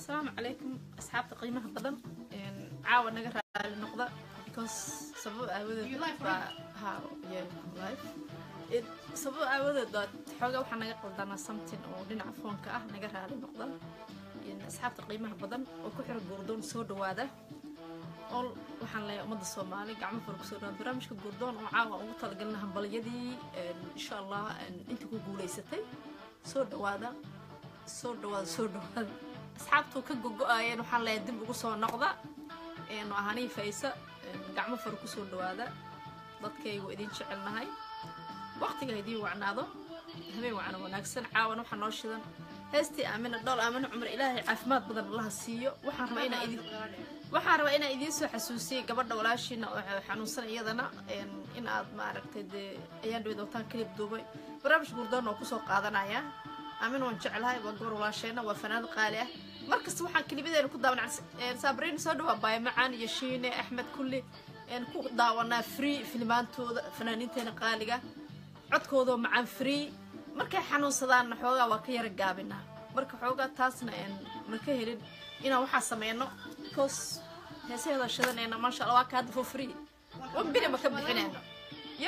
asalaamu calaykum asxaabta qiimaha badan caawa naga raali noqda because sabab aawadeed You live, baa ha yeah live It- sabab aawadeed baa xoogaa waxaa naga qaldanaa something oo dhinaca foonka ah naga raali noqda In asxaabta qiimaha badan oo ku xira guurdoon soo dhawaada ol waxaan leeyahay ummadda soomaali gacmo fara kusoo dhawaada barnaamijka guurdoon oo caawa ugu talagalna hambalyadii insha allah inta ku guulaysatay soo dhawaada soo dhawaada soo dhawaada asxaabtuu ka gogo-aayeen waxaan leeyahay dib ugu soo noqda een ahanii faysa een gacmo fara kusoo dhawaada dadkaygu idin jecelnahay waqtiga idiin wacnaado habeen wacna wanaagsan caawan waxaa noo shidan heestii aamina dhool aamina cumar ilaahay caafimaad badan allaha siiyo waxaan rabaa inaa idin waxaan rabaa inaan idiin soo xasuusiyey gabadha walaashiina oo xanuunsan iyadana een in aad maaragtay dee ayaan dhawed wataan kalib duubay barnaamij gurdoon oo kusoo qaadanaya aamin waan jeclahay waa gabar walaasheena waa fanaanad qaali ah markasta waxaan kelimadeena ku daawanaa saabriin soo dhawaa baaya macaan iyo shiine axmed kulli een ku daawanaa free filmaantooda fanaaniinteena qaaliga codkoodoo macaan free markay xanuunsadaanna xoogaa waa ka yara gaabinaa marka xoogaa taasna een ma ka helin inaan waxaa sameyno because heesaheeda shidanayna maasha allah waa ka hadda for free wan bini ma ka bixinayno yo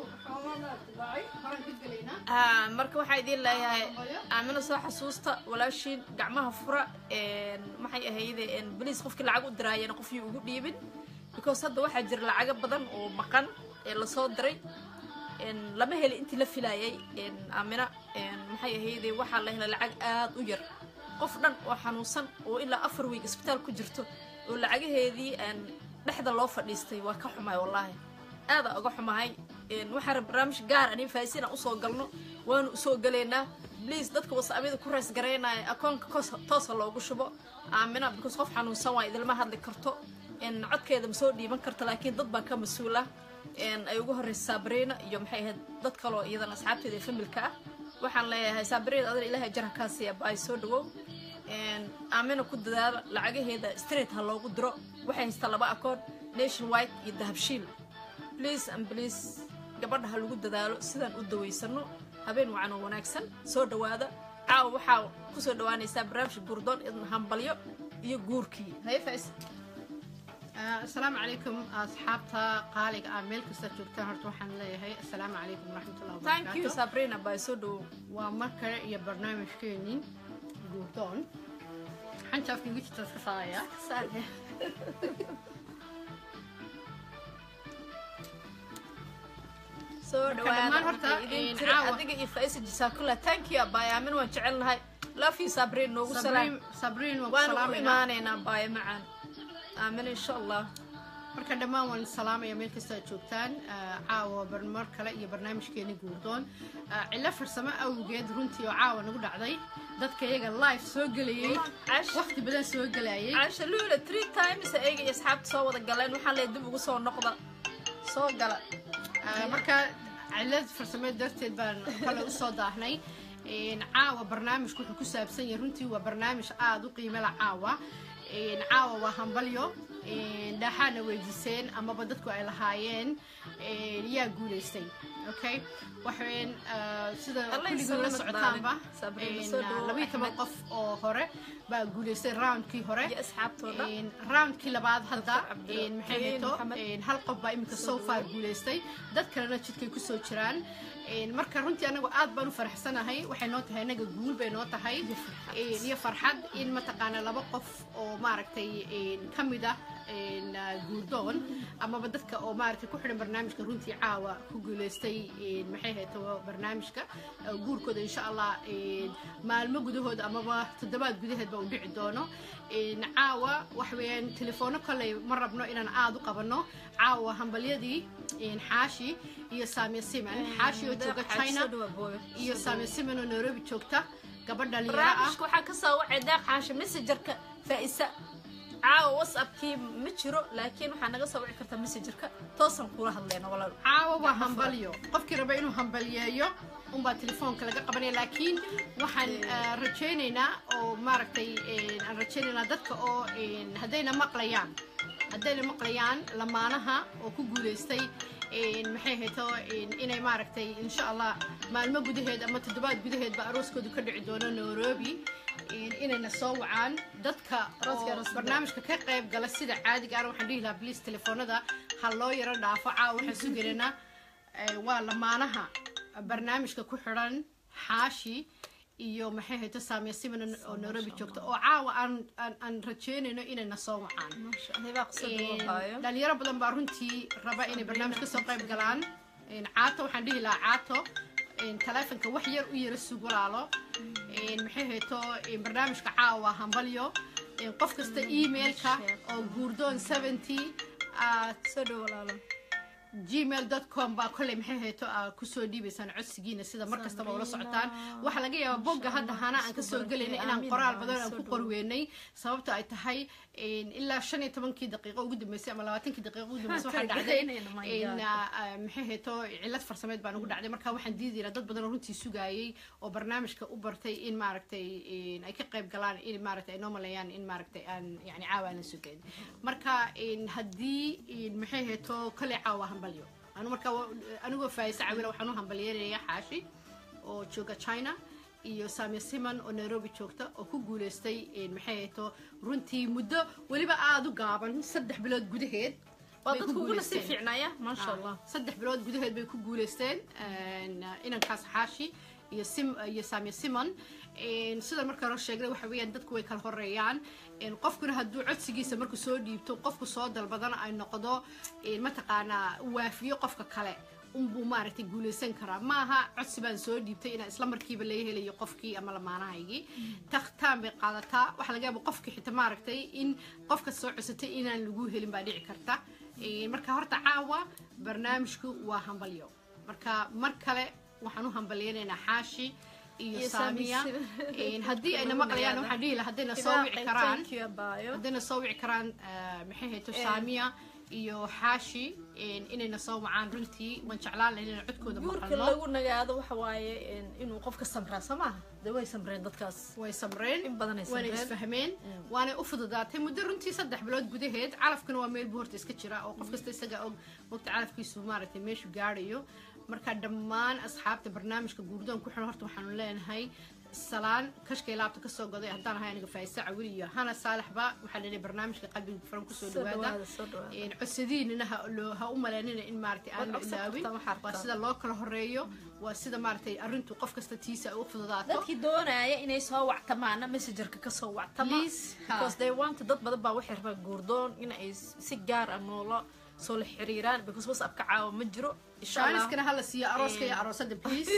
haa marka waxaa idiin leeyahay aamina soo xasuusta walaashiin gacmaha fura een maxay ahayde een baliis qofkii lacag u diraayana qofkii ugu dhiibin because hadda waxaa jira lacago badan oo maqan ee lasoo diray een lama heli intii la filaayay een aamina een maxay ahayde waxaa la helay lacag aad u yar qof dhan oo xanuunsan oo ilaa afar week isbitaal ku jirto oo lacagaheedii een dhexda loo fadhiistay waa ka xumaay wallaahi aada uga xumahay een waxaa rab barnaamij gaar anin faahisiin aan usoo galno waanu usoo galaynaa bliis dadka wasaabiyada ku rays garaynaya akoonka koos- toosa loogu shubo aamina because qof xanuunsan waa idilma hadli karto een codkeeda ma soo dhiiban karto laakiin dad baa ka mas-uula een ay ugu horreysa saabriina iyo maxay ahayd dad kaloo iyadana asxaabteeda ee familka ah waxaan leeyahay saabriina adana ilaahay jara kaa siiya baay soo dhawow een aamina ku dadaala lacagaheeda straight ha loogu diro waxay haystaa laba akoon nation white iyo dahabshiil please and please gabadha ha lagu dadaalo sidaan u dawaysano habeen wacan oo wanaagsan soo dhawaada caawa waxaa kusoo dhawaanaysaa barnaamijka guurdoon idin hambalyo iyo guurkii haye fais asalaamu calaykum asxaabta qaaliga ah meel kasta joogtaan horta waxaan leeyahay asalaamu calaykum waraxmatullahi thank you wabarakaatu sabrina baa soo dhawow waa mar kale iyo barnaamijkeenii guurdoon xanta afka igu jirta iska saaraya Saade. soo Marka dhammaan dhawaada horta, waxay idin een, tiri caawa- adiga iyo faisa jasaakula thank you abaya aamin waan jecelnahay love you sabrin noogu salaam sabriin sabriin waan ku waanu u salaamaynaa imaanaynaa baaya macaan aamin insha allah marka dhammaan waan salaamaya meel kasta aad joogtaan Ah, caawa bar- mar kale iyo barnaamijkeeni guurdoon Ah, cilo farsamo awgeed runtii oo caawa nagu dhacday dadka iyaga live soo gelayay Cash. waqti badan soo gelayay caasha luula three times ayaga iyo asxaabta soo wada galeen waxaan leeyahay dib ugu soo noqda soo gala Ah, marka cilad farsameed darteed baan kale usoo daahnay Een, caawa barnaamijku wuxuu ku saabsan yahay runtii waa barnaamij aada u qiimo la caawa Een, caawa waa hambalyo Een, dhaaxaana weydiiseen amaba dadku ay lahaayeen een, yaa guulaystay okay waxaween ah, sida Allah kulligood la isalaamad socotaanba baalin. Sabriina, een, soo dhawow, labayo toban Axmed. qof oo hore baa guulaystay roundkii hore iyo asxaabtooda Een, roundkii labaad hadda Dr. Cabdi- een, maxay Cabdi hayto Maxamed. een, hal qof baa iminka so far guulaystay dad kalena jidkay kusoo jiraan Een, marka runtii anagu aad baan u faraxsanahay waxay noo tahay anaga guul bay noo tahay Een, iyo farxad in mataqaana laba qof oo maaragtay een, ka mid ah een, ah, guurdoon amaba dadka oo maaragtay ku xidhan barnaamijka runtii caawa ku guulaystay een, maxay hayto barnaamijka ah, guurkooda insha allah een, maalmo gudahood amaba toddobaad gudaheed ba u dhici doono Een, caawa waxa weeyaan telefoono koley ma rabno inaan aada u qabanno caawa hambalyadii een, xaashi iyo saamiya siman xaashi oo jooga china Soo dhawaad, booyo. iyo Soo saamiya dhawaad. siman oo nairobi joogta gabadh dhalinyaro ah barnaamijka waxaa ka soo wacay deeq xaasha messengerka faa'isa caawa whatsappkii ma jiro laakiin waxaa naga soo wici kartaa messengerka toosan kula hadlayna walaal caawa waa hambalyo qofkii raba inuu hambalyeeyo unbaa telefoonka laga qabanaya laakiin waxaan ah, rajaynaynaa oo maaragtay een, aan rajaynaynaa dadka oo een, haddayna maqlayaan haddayna maqlayaan lamaanaha oo ku guulaystay een, maxay hayto een, inay maaragtay insha allah maalmo gudaheed ama toddobaad gudaheedba arooskoodu ka dhici doono nairobi een, inayna soo wacaan dadka Arooska oo aroos barnaamijka ka qayb gala sida caadiga ana waxaan dhihi lahaa bliis telefoonada ha loo yaro dhaafo caawa waxaan sugaynaa ee, waa lamaanaha barnaamijka ku xidhan xaashi iyo maxay hayto saamiya siman oo nairobi joogta oo caawa aan aan aan rajeynayno inayna soo wacaan maasha allah hebaa qisada loo Een, haayo dhalinyaro badan baa runtii raba inay barnaamij kasoo qayb galaan Een, caato waxaan dhihi lahaa caato een, taleefonka wax yar u yara sugulaalo Een, maxay hayto een, barnaamijka caawa hambalyo Een, qof kasta emailka oo guurdoon 70 at soo dhow walaalo gmail com baa kolley maxay hayto aa kusoo dhiibaysaan codsigiina sida mar kastaba ula socotaan waxaa laga yaabaa bogga hadda hana aan kasoo gelayna inaan qoraal badan aan ku qorweynay sababto ay tahay een, ilaa shan iyo tobankii daqiiqo ugu dambeysay ama labaatankii daqiiqo ugu dambeysay waxaa dhacday Inayna my een, God. aa, aa, maxay hayto cilad farsameed baan ugu dhacday marka waxaan diidaynaa dad badan oo runtii sugaayay oo barnaamijka u bartay in maaragtay een, ay ka qayb galaan in maaragtay ay noo maleeyaan in maaragtay aan yani caawa aan la sugayn marka een, haddii een, maxay hayto kale caawa hambalyo anu marka wa- anigoo faayisa cawila waxaan u hambalyeynaya xaashi oo jooga china iyo saamiya siman oo nairobi joogta oo ku guuleystay een, maxay hayto runtii muddo weliba aada u gaaban saddex bilood gudaheed waa bay ku dadku uguna sii guuleysteen. fiicnaya maasha allah saddex bilood gudaheed bay ku guuleysteen een, inankaas xaashi iyo sim iyo saamiya simon Een, sida marka hore sheegnay waxa weeyaan dadku way kala horeeyaan Een, qofkuna hadduu codsigiisa markuu soo dhiibto qofku soo dalbadana ay noqdo een, mataqaanaa waafiyo qofka kale unbuu maaragtay guuleysan karaa maaha codsi baan soo dhiibtay inaan isla markiiba laga helayo qofkii ama lamaanahaygii takhtaan bay qaadataa waxaa laga yaaba qofkii xitaa maaragtay in qofka soo codsatay inaan lagu helin baa dhici karta Een, marka horta caawa barnaamijku waa hambalyo marka mar kale waxaan u hambalyaynaynaa xaashi iyo Iyo saamiya Saamiya. Een, haddii ayna maqlayaan waxaan dhihi lahaa haddayna soo wici Ibaa, karaan thank you, abaayo. haddayna soo wici karaan eh, maxay hayto Eh. saamiya iyo xaashi een, inayna soo wacaan runtii waan jeclaan lahayn inaan codkooda guurka maqalno lagu nagaado waxa waaye een, inuu qofka samraa soo maaha dee way samreen dadkaas way samreen In badan ay waana samreen. isfahmeen waanay u fududaatay muddo runtii saddex bilood gudaheed calafkana waa meel buu horta iska jira oo qof kasta isaga og mogta calafkiisu maaragtay meeshu gaadhayo marka dhammaan asxaabta barnaamijka guurdoon ku xiran horta waxaanu leenahay salaan kashkay laabta kasoo goday haddaan ahay aniga faaiisa cawil iyo hana saalaxba waxaa leeyahay barnaamijka qalbiga furan kusoo Soo dhawaada dhawaada, soo dhawaada. Een, codsadiinina ha loo- ha u maleynina in maaragtay aan la Waad codsan ilaawin kartaa, waxaa waa rabtaa. sida loo kala horeeyo waa sida maaragtay arrintu qof kasta tiisa ay u fududaato dadkii doonaya inay soo wactamaana messengerka ka soo wactama Please, ha. because they want dad badan baa waxay rabaan guurdoon in ay si gaar ah noola soo la xiriiraan because whatsapp ka caawa ma jiro insha allah shaaniskana hala siiyo arooska iyo aroosada please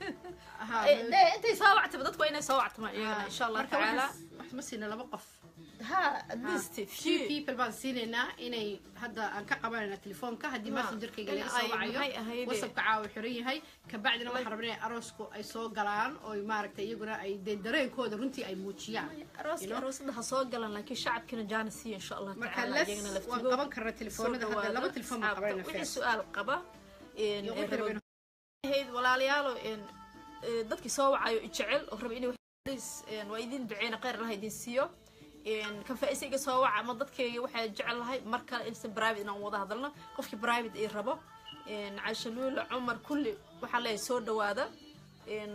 Aha, Eh, dee intay soo wactama dadku waa inay soo wactamaan iyagana insha allah marka tacaala waxaas- wax ma siina laba qof ha at least few few people baan siinaynaa inay hadda aan ka qabanayna telefoonka haddii Ha, messengerkayga in laga soo ay- maxay wacayo ahaydee? whatsappka caawa xiran yahay kabacdina waxaan rabnaa inay aroosku ay soo galaan oo maaragtay iyaguna ay dee dareenkooda runtii ay muujiyaan arooska aroosada ha soo galan laakiin shacabkina jaana siiya insha allah marka tacaala les iyagana waan laftigooda qaban karnaa telefoonada soo hadda laba dhawaada telefoon baan asxaabta. qabanayna wixii first su-aal qaba een, Iyo ee wixii rabo- rabeen- ahayd walaalayaalo een, ee, dadkii soo wacayo i jecel oo raba inay wax- een, waa idin duceyna kheyr allah idin siiyo een, kan faa'iisa iga soo waca ama dadkayga waxaa jecel lahay mar kale insi private inaan wada hadalno qofkii private ii rabo een, caisha luula cumar kulli waxaa leeyahay soo dhawaada een,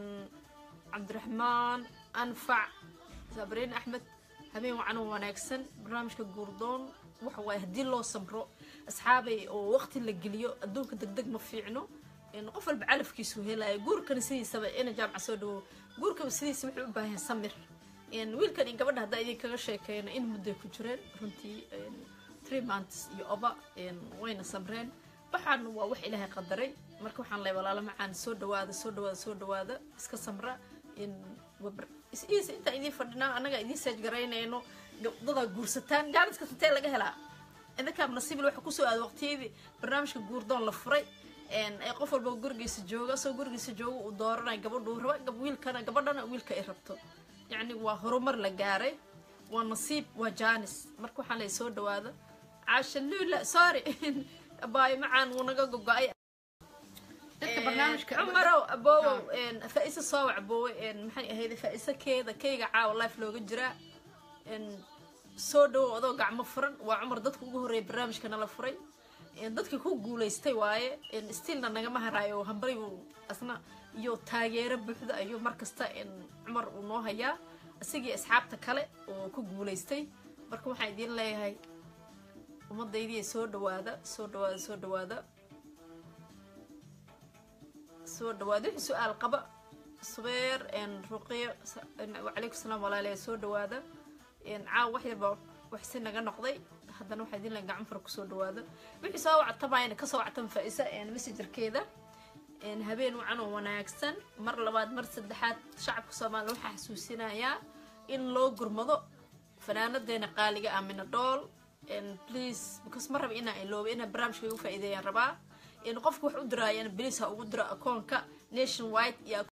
cabdiraxmaan anfac sabriin axmed habeen wacan oo wanaagsan barnaamijka guurdoon waxa waaye haddii loo samro asxaabay oo waqti la geliyo adduunka degdeg ma fiicno in qof walba calafkiisu helaya guurkana sidiisaba ina jaamca soo dhawo guurkaba sidiisa wuxuu u baahan yahay samir in wiilkan iyo gabadha haddaa idinkaga sheekeyno in mudday ku jireen runtii een, three months iyo oba een, wayna samreen waxaan waa wax ilaahay qadaray marka waxaan leeyahay walaalo macaan soo dhawaada soo dhawaada soo dhawaada iska samra in wabar is intaan idiin fadhinaa annaga idiin saaj garaynayno gabdadaa guursataan jaaniska intee laga helaa idinkaab nasiibil waxa kusoo aada waqtiyadii barnaamijka guurdoon la furay een, ay qof walba gurigiisa jooga asagoo gurigiisa jooga uu dooranayo gabadhuu raba gab wiilkana gabadhana wiilka ay rabto yacni waa horumar la gaaray waa nasiib waa jaanis marka waxaan leeyahay soo dhawaada caasha luula sorry abaayo macaan wuu naga gogo-ay dadka barnaamijka cumarow aboowow faa-isa soo wacboowe maxay ahayd faa-isa keeda kayga caawa life looga jiraa een, soo dhawow adoo gacmo furan waa cumar dadka ugu horreeya barnaamijka nala furay dadka ku guulaystay waaye stiilna nagama haraayo hambari asna iyo taageero buuxda ayuu markasta cumar uu noo hayaa isagii asxaabta kale oo ku guulaystay marka waxaan idiin leeyahay ummadaydiiya soo dhawaada soo dhawaada soo dhawaada soo dhawaada wixii su-aal qaba subeer ruqiyo wacalaykum salaam walaalayaa soo dhawaada caaw wax yarba waxsi naga noqday haddana waxaa idin leeyahay gacan fara kusoo dhawaada wixii soo wactamayna kasoo wactan faa-isa messengerkeeda habeen wacan oo wanaagsan mar labaad mar saddexaad shacabka soomaaliya waxaa xasuusinayaa in loo gurmado fanaanadeena qaaliga ah minadhool please because ma raba inaa ilooba inaa barnaamijka igu faa-iideeyaan rabaa qofka wax u diraayan bliis ha ugu diro akoonka nation wide iyo